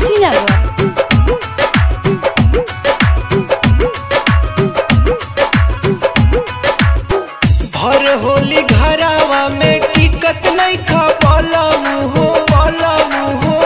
कुशीनगर भर होली घरावा में टिकत नहीं खा पाला मुहो पाला मुहो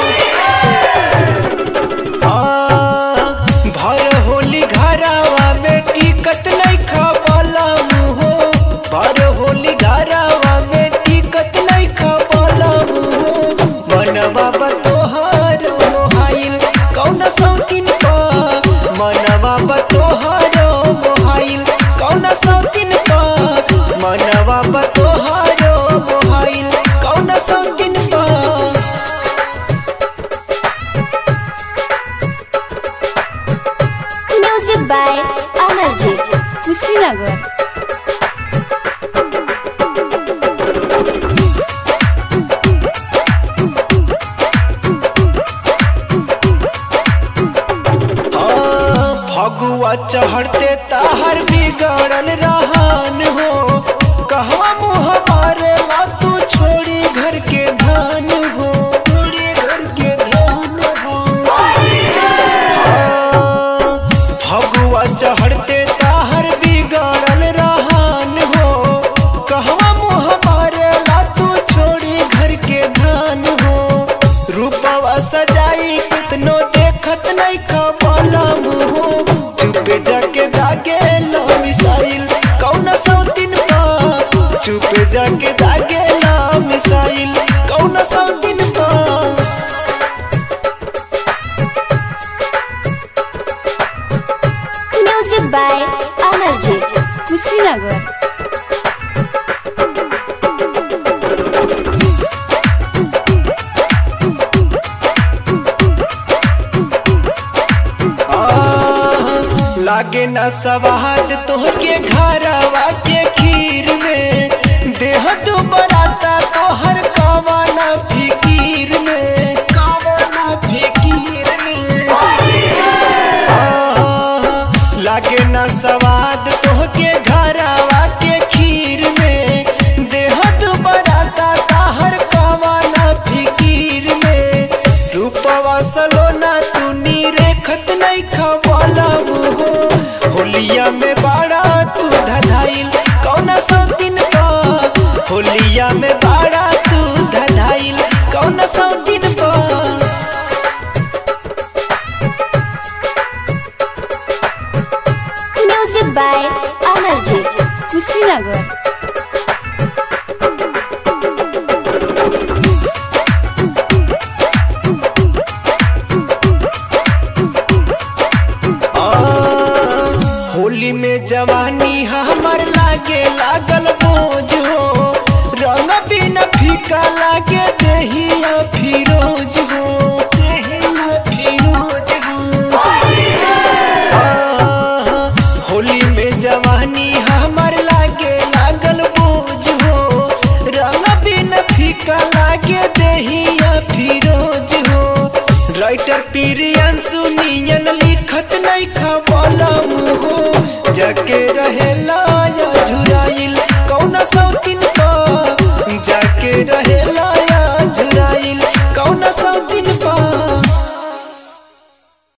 हाँ, भर होली घरावा में टिकत नहीं खा पाला मुहो भर होली घरावा में टिकत नहीं खा पाला मुहो मनवा बतोहर मोहाइल कौन सौतीन पा मनवा बतोहर मोहाइल कौन सौतीन पा मनवा बतोहर मोहाइल कौन सौतीन पा म्यूजिक बाय अमरजीत कुशीनगर हाँ, फगुआ चढ़ते ताहर बिगड़ल रहन हो कहवा मुँह मारे ला तू छोड़ी घर के धान हो छोड़ी घर के धान हो हाँ, फगुआ चढ़ते ताहर बिगड़ल रहन हो कहवा मुँह मारे ला तू छोड़ी घर के धान हो रूपवा सजाई कितनो देखत नहीं खबला मुहो चुपे जाके दागे लो मिसाइल कौन सौतीन पा चुपे जाके दागे लो मिसाइल कौन सौतीन पा म्यूजिक बाय अमरजीत कुशीनगर आह, लागे न सवाद तोहके घरवा के खीर में देह तू बराता तोहर कावाना फिकीर में कावाना फिकीर में आह, लागे न सवाद तोहके घरवा के खीर में देह तू बराता तोहर कावाना फिकीर में रूपवा सलोना तू रेखत नहीं खवाला हो होलिया में बाड़ा तू धधाइल कौन सौतीन पा होलिया में बाड़ा तू धधाइल कौन सौतीन पा म्यूजिक बाय अमरजीत कुशीनगर आ, होली में जवानी हमर लागे लागल बोझ हो रंग बिना फीका लागे दहिया फिरोज हो दहिया फिरोज हो आ, होली में जवानी हमर लागे लागल बोझ हो रंग बिना फीका लागे दहिया फिरोज हो राइटर पीरियन सुनियन लिखत नहीं खबला मुहो जके रहे